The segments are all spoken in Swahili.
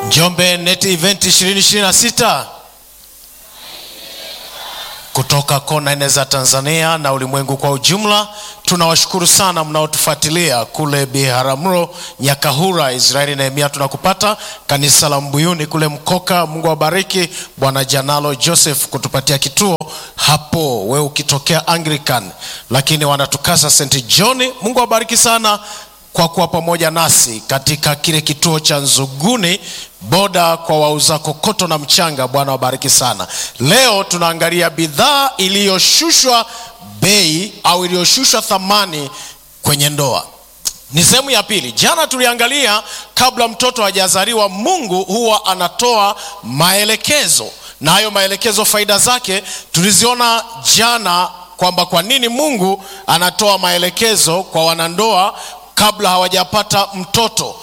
Njombe Net Event 2026 kutoka kona nne za Tanzania na ulimwengu kwa ujumla. Tunawashukuru sana mnaotufuatilia kule Biharamulo, Nyakahura, Israeli Nehemia, tunakupata kanisa la Mbuyuni kule Mkoka. Mungu awabariki. Bwana Janalo Joseph kutupatia kituo hapo, we ukitokea Anglican, lakini wanatukasa St John. Mungu awabariki sana kwa kuwa pamoja nasi katika kile kituo cha Nzuguni boda kwa wauza kokoto na mchanga. Bwana wabariki sana. Leo tunaangalia bidhaa iliyoshushwa bei au iliyoshushwa thamani kwenye ndoa. Ni sehemu ya pili. Jana tuliangalia kabla mtoto hajazaliwa, Mungu huwa anatoa maelekezo, na hayo maelekezo faida zake tuliziona jana, kwamba kwa nini Mungu anatoa maelekezo kwa wanandoa kabla hawajapata mtoto.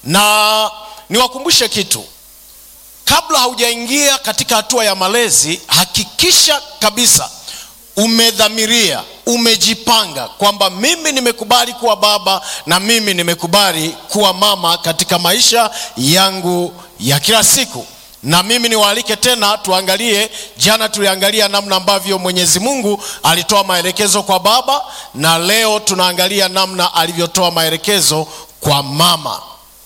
Na niwakumbushe kitu, kabla haujaingia katika hatua ya malezi, hakikisha kabisa umedhamiria, umejipanga kwamba mimi nimekubali kuwa baba na mimi nimekubali kuwa mama katika maisha yangu ya kila siku. Na mimi niwaalike tena tuangalie, jana tuliangalia namna ambavyo Mwenyezi Mungu alitoa maelekezo kwa baba, na leo tunaangalia namna alivyotoa maelekezo kwa mama.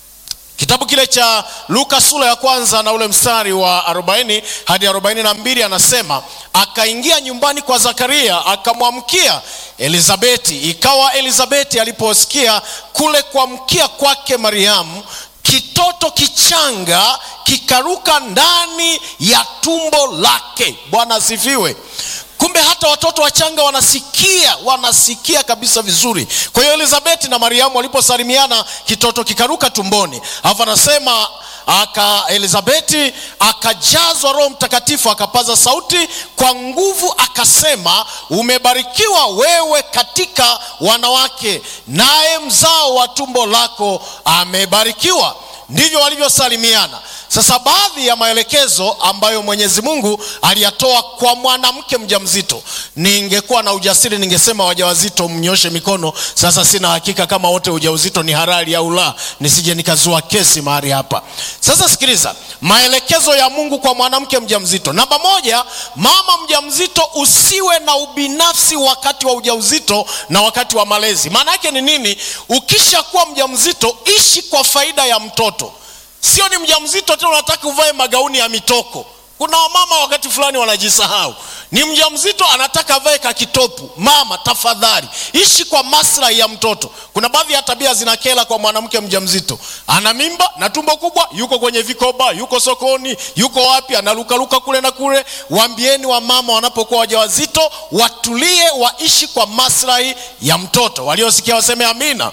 Kitabu kile cha Luka sura ya kwanza na ule mstari wa 40 hadi 42, anasema akaingia nyumbani kwa Zakaria akamwamkia Elizabeti. Ikawa Elizabeti aliposikia kule kuamkia kwake Mariamu, kitoto kichanga kikaruka ndani ya tumbo lake. Bwana asifiwe. Kumbe hata watoto wachanga wanasikia, wanasikia kabisa vizuri. Kwa hiyo Elizabeti na Mariamu waliposalimiana, kitoto kikaruka tumboni. Alafu anasema aka Elizabeti akajazwa Roho Mtakatifu, akapaza sauti kwa nguvu, akasema, umebarikiwa wewe katika wanawake, naye mzao wa tumbo lako amebarikiwa. Ndivyo walivyosalimiana. Sasa baadhi ya maelekezo ambayo Mwenyezi Mungu aliyatoa kwa mwanamke mjamzito, ningekuwa na ujasiri ningesema wajawazito mnyoshe mikono. Sasa sina hakika kama wote ujauzito ni halali au la, nisije nikazua kesi mahali hapa. Sasa sikiliza maelekezo ya Mungu kwa mwanamke mjamzito. Namba moja, mama mjamzito, usiwe na ubinafsi wakati wa ujauzito na wakati wa malezi. Maana yake ni nini? Ukishakuwa mjamzito, ishi kwa faida ya mtoto Sio ni mjamzito tena unataka uvae magauni ya mitoko. Kuna wamama wakati fulani wanajisahau, ni mjamzito anataka avae kakitopu. Mama tafadhali, ishi kwa maslahi ya mtoto. Kuna baadhi ya tabia zinakela kwa mwanamke mjamzito, ana mimba na tumbo kubwa, yuko kwenye vikoba, yuko sokoni, yuko wapi, analukaluka kule na kule. Waambieni wamama wanapokuwa wajawazito watulie, waishi kwa maslahi ya mtoto. Waliosikia waseme amina.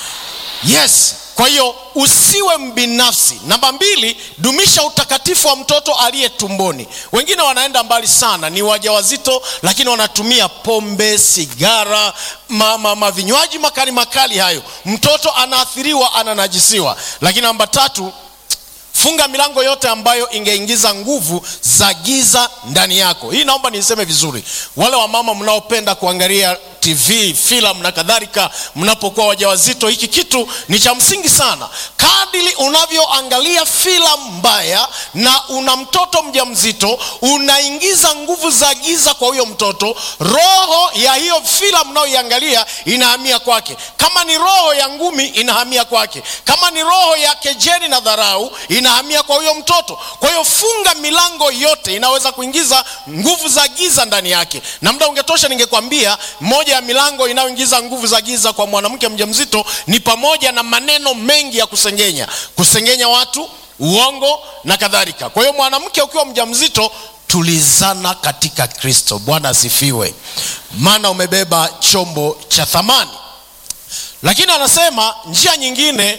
Yes. Kwa hiyo usiwe mbinafsi. Namba mbili, dumisha utakatifu wa mtoto aliye tumboni. Wengine wanaenda mbali sana, ni wajawazito lakini wanatumia pombe, sigara, ma, ma, ma vinywaji makali makali hayo, mtoto anaathiriwa, ananajisiwa. Lakini namba tatu, funga milango yote ambayo ingeingiza nguvu za giza ndani yako. Hii naomba niseme vizuri, wale wamama mnaopenda kuangalia TV, filamu na kadhalika, mnapokuwa wajawazito, hiki kitu ni cha msingi sana. Kadiri unavyoangalia filamu mbaya na una mtoto mjamzito, unaingiza nguvu za giza kwa huyo mtoto. Roho ya hiyo filamu unayoiangalia inahamia kwake. Kama ni roho ya ngumi, inahamia kwake. Kama ni roho ya kejeli na dharau, inahamia kwa huyo mtoto. Kwa hiyo funga milango yote inaweza kuingiza nguvu za giza ndani yake, na muda ungetosha, ningekwambia moja ya milango inayoingiza nguvu za giza kwa mwanamke mjamzito ni pamoja na maneno mengi ya kusengenya, kusengenya watu, uongo na kadhalika. Kwa hiyo mwanamke ukiwa mjamzito, tulizana katika Kristo. Bwana asifiwe, maana umebeba chombo cha thamani. Lakini anasema njia nyingine,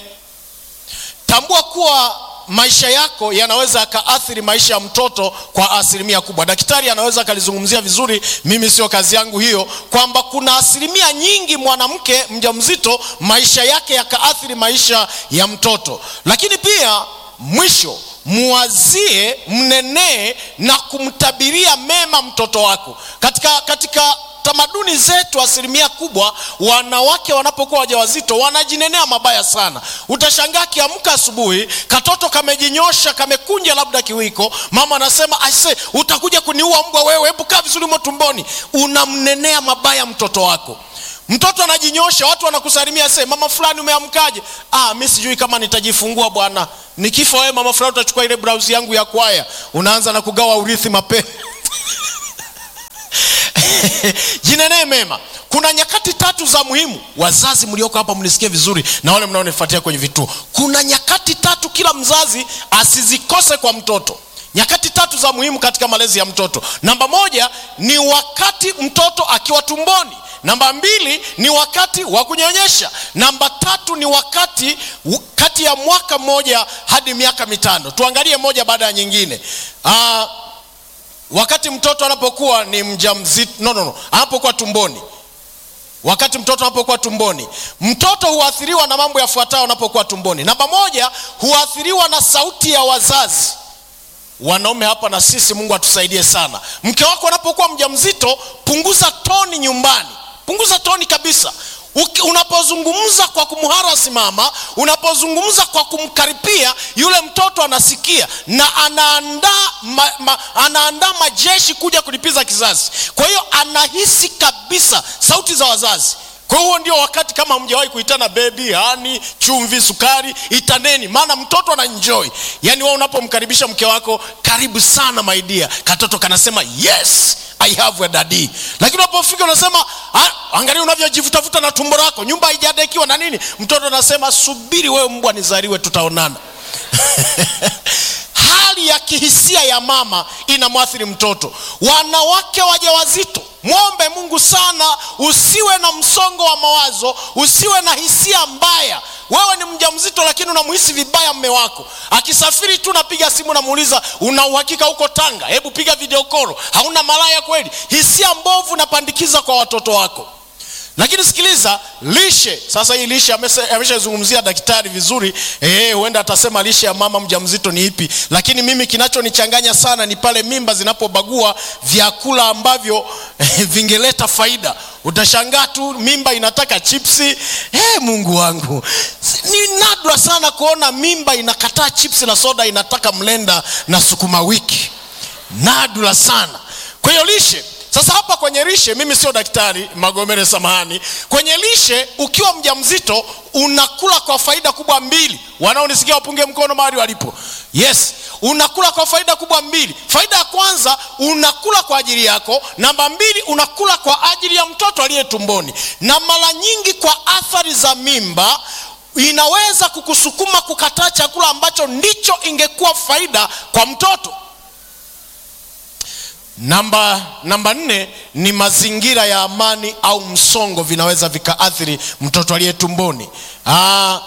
tambua kuwa maisha yako yanaweza yakaathiri maisha ya mtoto kwa asilimia kubwa. Daktari anaweza akalizungumzia vizuri, mimi sio kazi yangu hiyo, kwamba kuna asilimia nyingi mwanamke mjamzito maisha yake yakaathiri maisha ya mtoto. Lakini pia mwisho, muwazie, mnenee na kumtabiria mema mtoto wako katika, katika tamaduni zetu asilimia kubwa wanawake wanapokuwa wajawazito wanajinenea mabaya sana utashangaa akiamka asubuhi katoto kamejinyosha kamekunja labda kiwiko mama anasema aise utakuja kuniua mbwa wewe hebu kaa vizuri mo tumboni unamnenea mabaya mtoto wako mtoto anajinyosha watu wanakusalimia se mama fulani umeamkaje ah, mi sijui kama nitajifungua bwana nikifa wewe mama fulani utachukua ile brausi yangu ya kwaya unaanza na kugawa urithi mapema jinenee mema kuna nyakati tatu za muhimu wazazi mlioko hapa mnisikie vizuri na wale mnaonifuatia kwenye vituo kuna nyakati tatu kila mzazi asizikose kwa mtoto nyakati tatu za muhimu katika malezi ya mtoto namba moja ni wakati mtoto akiwa tumboni namba mbili ni wakati wa kunyonyesha namba tatu ni wakati kati ya mwaka mmoja hadi miaka mitano tuangalie moja baada ya nyingine Aa, wakati mtoto anapokuwa ni mjamzito no, no, no. anapokuwa tumboni wakati mtoto anapokuwa tumboni mtoto huathiriwa na mambo yafuatayo anapokuwa tumboni namba moja huathiriwa na sauti ya wazazi wanaume hapa na sisi mungu atusaidie sana mke wako anapokuwa mjamzito punguza toni nyumbani punguza toni kabisa Uki, unapozungumza kwa kumharasi mama unapozungumza kwa kumkaripia yule mtoto anasikia na anaandaa ma, ma, anaandaa majeshi kuja kulipiza kizazi kwa hiyo anahisi kabisa sauti za wazazi kwa huo ndio wakati kama mjawahi kuitana bebi hani chumvi sukari itaneni maana mtoto ana enjoy yaani wewe unapomkaribisha mke wako karibu sana maidia katoto kanasema yes i have a daddy lakini unapofika unasema angalia unavyojivutavuta na tumbo lako nyumba haijadekiwa na nini mtoto anasema subiri wewe mbwa nizaliwe tutaonana hali ya kihisia ya mama inamwathiri mtoto wanawake wajawazito mwombe mungu sana usiwe na msongo wa mawazo usiwe na hisia mbaya wewe ni mjamzito lakini unamhisi vibaya mme wako akisafiri tu napiga simu namuuliza una uhakika huko tanga hebu piga videokoro hauna malaya kweli hisia mbovu napandikiza kwa watoto wako lakini sikiliza lishe sasa hii lishe ameshazungumzia daktari vizuri huenda atasema lishe ya mama mjamzito ni ipi lakini mimi kinachonichanganya sana ni pale mimba zinapobagua vyakula ambavyo vingeleta faida utashangaa tu mimba inataka chipsi hey, mungu wangu ni nadra sana kuona mimba inakataa chipsi na soda inataka mlenda na sukuma wiki nadra sana kwa hiyo lishe sasa hapa kwenye lishe mimi sio daktari magomere samahani kwenye lishe ukiwa mjamzito unakula kwa faida kubwa mbili wanaonisikia wapunge mkono mahali walipo yes unakula kwa faida kubwa mbili faida ya kwanza unakula kwa ajili yako namba mbili unakula kwa ajili ya mtoto aliye tumboni na mara nyingi kwa athari za mimba inaweza kukusukuma kukataa chakula ambacho ndicho ingekuwa faida kwa mtoto namba namba nne ni mazingira ya amani au msongo vinaweza vikaathiri mtoto aliye tumboni Aa,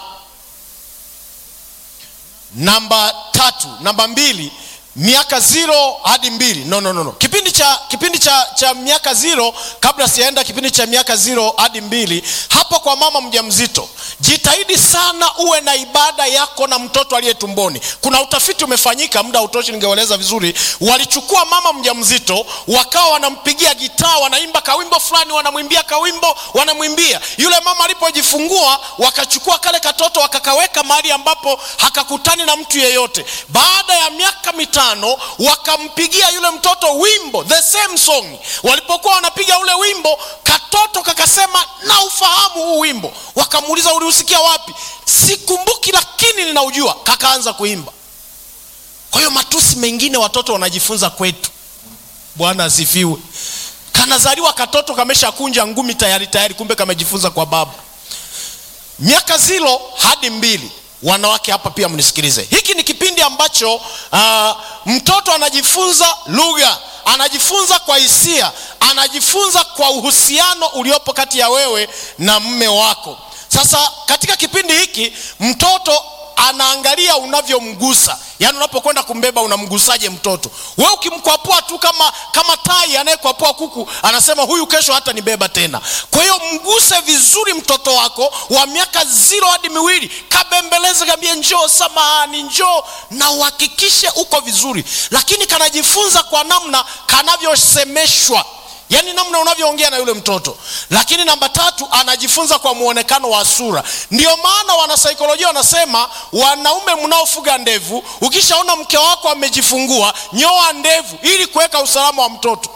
namba tatu namba mbili miaka ziro hadi mbili no, no, no, no. kipindi cha kipindi cha, cha miaka ziro kabla sijaenda kipindi cha miaka ziro hadi mbili hapo kwa mama mjamzito jitahidi sana uwe na ibada yako na mtoto aliye tumboni kuna utafiti umefanyika muda utoshi ningeeleza vizuri walichukua mama mjamzito wakawa wanampigia gitaa wanaimba kawimbo fulani wanamwimbia kawimbo wanamwimbia yule mama alipojifungua wakachukua kale katoto wakakaweka mahali ambapo hakakutani na mtu yeyote baada ya miaka mitano wakampigia yule mtoto wimbo the same song walipokuwa wanapiga ule wimbo katoto kakasema na ufahamu huu wimbo wakamuuliza uliusikia wapi sikumbuki lakini ninaujua kakaanza kuimba kwa hiyo matusi mengine watoto wanajifunza kwetu bwana asifiwe kanazaliwa katoto kameshakunja ngumi tayari tayari kumbe kamejifunza kwa baba miaka zilo hadi mbili wanawake hapa pia mnisikilize hiki ni kipindi ambacho uh, mtoto anajifunza lugha anajifunza kwa hisia anajifunza kwa uhusiano uliopo kati ya wewe na mme wako sasa katika kipindi hiki mtoto anaangalia unavyomgusa yaani unapokwenda kumbeba unamgusaje mtoto we ukimkwapua tu kama kama tai anayekwapua kuku anasema huyu kesho hata nibeba tena kwa hiyo mguse vizuri mtoto wako wa miaka ziro hadi miwili kabembeleze kambie njoo samahani njoo na uhakikishe uko vizuri lakini kanajifunza kwa namna kanavyosemeshwa yaani namna unavyoongea na yule mtoto lakini namba tatu anajifunza kwa muonekano wa sura ndio maana wanasaikolojia wanasema wanaume mnaofuga ndevu ukishaona mke wako amejifungua nyoa ndevu ili kuweka usalama wa mtoto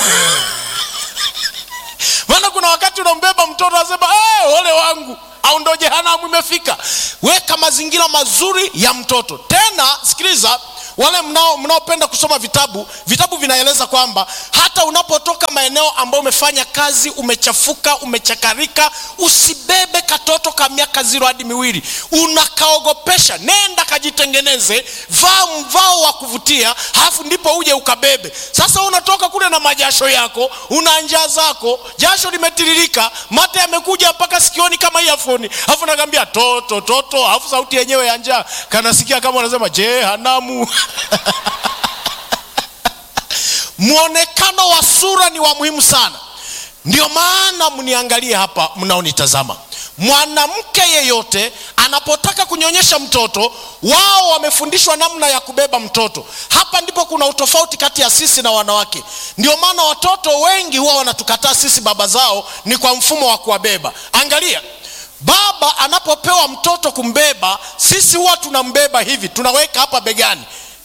maana kuna wakati unambeba mtoto anasema hey, ole wangu au ndo jehanamu imefika weka mazingira mazuri ya mtoto tena sikiliza wale mnao mnaopenda kusoma vitabu vitabu vinaeleza kwamba hata unapotoka maeneo ambayo umefanya kazi umechafuka umechakarika usibebe katoto ka miaka ziro hadi miwili unakaogopesha nenda kajitengeneze vaa mvao wa kuvutia halafu ndipo uje ukabebe sasa unatoka kule na majasho yako una njaa zako jasho limetiririka mate yamekuja mpaka sikioni kama iafoni alafu nakaambia toto toto alafu sauti yenyewe ya njaa kanasikia kama unasema jehanamu mwonekano wa sura ni wa muhimu sana ndio maana mniangalie hapa mnaonitazama mwanamke yeyote anapotaka kunyonyesha mtoto wao wamefundishwa namna ya kubeba mtoto hapa ndipo kuna utofauti kati ya sisi na wanawake ndio maana watoto wengi huwa wanatukataa sisi baba zao ni kwa mfumo wa kuwabeba angalia baba anapopewa mtoto kumbeba sisi huwa tunambeba hivi tunaweka hapa begani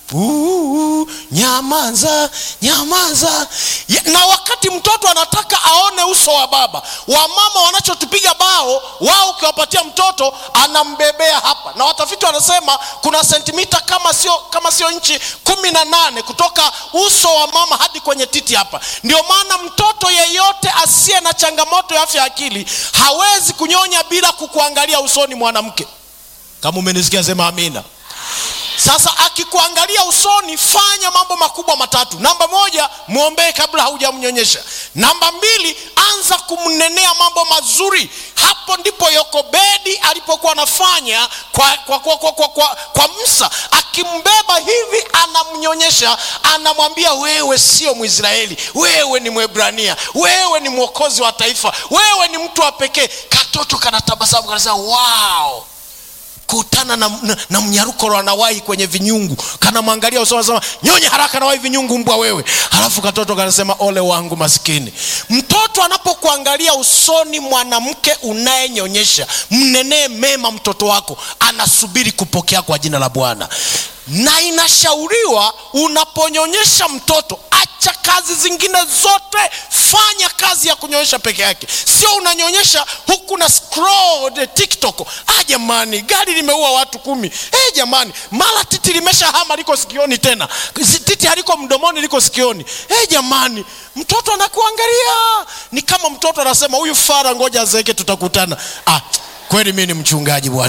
Uu, nyamaza nyamaza Ya- na wakati mtoto anataka aone uso wa baba wamama wanachotupiga bao wao ukiwapatia mtoto anambebea hapa na watafiti wanasema kuna sentimita kama sio kama sio nchi kumi na nane kutoka uso wa mama hadi kwenye titi hapa ndio maana mtoto yeyote asiye na changamoto ya afya ya akili hawezi kunyonya bila kukuangalia usoni mwanamke kama umenisikia sema amina sasa akikuangalia usoni fanya mambo makubwa matatu namba moja mwombee kabla haujamnyonyesha namba mbili anza kumnenea mambo mazuri hapo ndipo yokobedi alipokuwa anafanya kwa, kwa, kwa, kwa, kwa, kwa, kwa msa akimbeba hivi anamnyonyesha anamwambia wewe sio mwisraeli wewe ni mwebrania wewe ni mwokozi wa taifa wewe ni mtu wa pekee katoto kanatabasamu kanasema wow kutana na, na, na mnyarukoro anawahi kwenye vinyungu kanamwangalia usoni anasema nyonye haraka nawahi vinyungu mbwa wewe halafu katoto kanasema ole wangu maskini mtoto anapokuangalia usoni mwanamke unayenyonyesha mnenee mema mtoto wako anasubiri kupokea kwa jina la bwana na inashauriwa unaponyonyesha mtoto acha kazi zingine zote fanya kazi ya kunyonyesha peke yake sio unanyonyesha huku na scroll the tiktok ah jamani gari limeua watu kumi hey, jamani mara titi limesha hama liko sikioni tena Si- titi haliko mdomoni liko sikioni hey, jamani mtoto anakuangalia ni kama mtoto anasema huyu fara ngoja azeeke tutakutana ah, kweli mi ni mchungaji bwana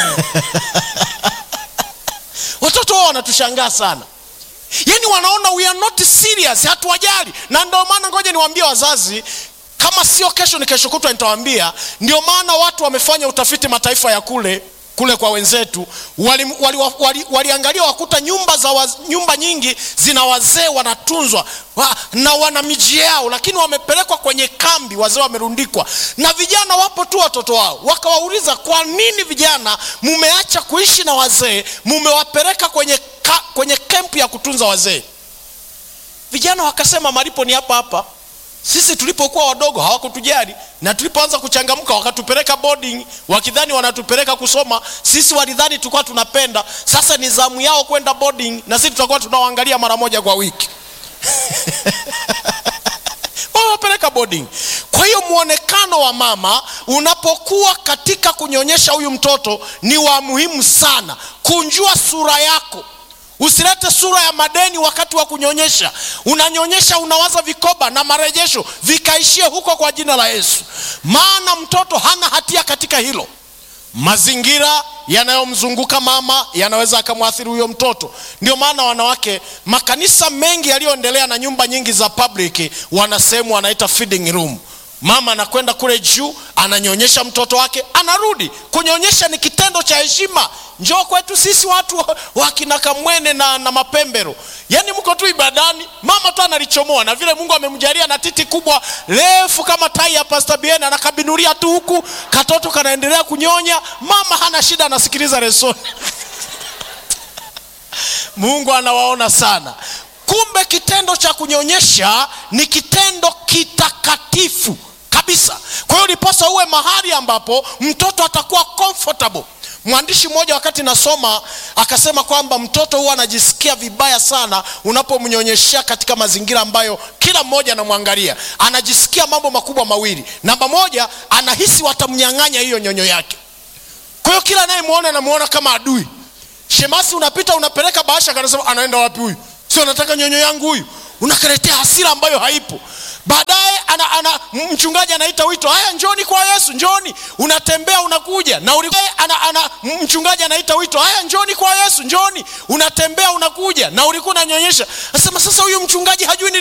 watoto wao wanatushangaa sana yaani wanaona we are not serious hatuwajali na ndio maana ngoja niwaambie wazazi kama sio kesho ni kesho kutwa nitawaambia ndio maana watu wamefanya utafiti mataifa ya kule kule kwa wenzetu waliangalia wali, wali, wali waliangalia wakuta nyumba za waz, nyumba nyingi zina wazee wanatunzwa wa, na wana miji yao lakini wamepelekwa kwenye kambi wazee wamerundikwa na vijana wapo tu watoto wao wakawauliza kwa nini vijana mumeacha kuishi na wazee mumewapeleka kwenye, ka, kwenye kempu ya kutunza wazee vijana wakasema malipo ni hapa hapa sisi tulipokuwa wadogo hawakutujali na tulipoanza kuchangamka wakatupeleka boarding wakidhani wanatupeleka kusoma sisi walidhani tulikuwa tunapenda sasa ni zamu yao kwenda boarding na sisi tutakuwa tunawaangalia mara moja kwa wiki wamewapeleka boarding kwa hiyo mwonekano wa mama unapokuwa katika kunyonyesha huyu mtoto ni wa muhimu sana kunjua sura yako usilete sura ya madeni wakati wa kunyonyesha unanyonyesha unawaza vikoba na marejesho vikaishie huko kwa jina la yesu maana mtoto hana hatia katika hilo mazingira yanayomzunguka mama yanaweza akamwathiri huyo mtoto ndio maana wanawake makanisa mengi yaliyoendelea na nyumba nyingi za public wana sehemu wanaita feeding room mama anakwenda kule juu ananyonyesha mtoto wake anarudi kunyonyesha ni kitendo cha heshima njoo kwetu sisi watu wa- wa kina kamwene na, na mapembero yaani mko tu ibadani mama tu analichomoa na vile mungu amemjalia na titi kubwa refu kama tai ya pasta bien anakabinulia tu huku katoto kanaendelea kunyonya mama hana shida anasikiliza resoni mungu anawaona sana kuwa kumbe kitendo cha kunyonyesha ni kitendo kitakatifu kabisa kwa hiyo ndiposa uwe mahali ambapo mtoto atakuwa comfortable mwandishi mmoja wakati nasoma akasema kwamba mtoto huwa anajisikia vibaya sana unapomnyonyeshea katika mazingira ambayo kila mmoja anamwangalia anajisikia mambo makubwa mawili namba moja anahisi watamnyang'anya hiyo nyonyo yake kwa hiyo kila anayemwona anamwona kama adui shemasi unapita unapeleka bahasha kanasema anaenda wapi huyu sio anataka nyonyo yangu huyu unakaletea hasira ambayo haipo baadaye ana, ana, mchungaji anaita wito haya njoni kwa yesu njoni unatembea unakuja na uli, ana, ana, mchungaji anaita wito haya njoni kwa yesu njoni unatembea unakuja na ulikuwa unanyonyesha nasema sasa huyu mchungaji hajui ni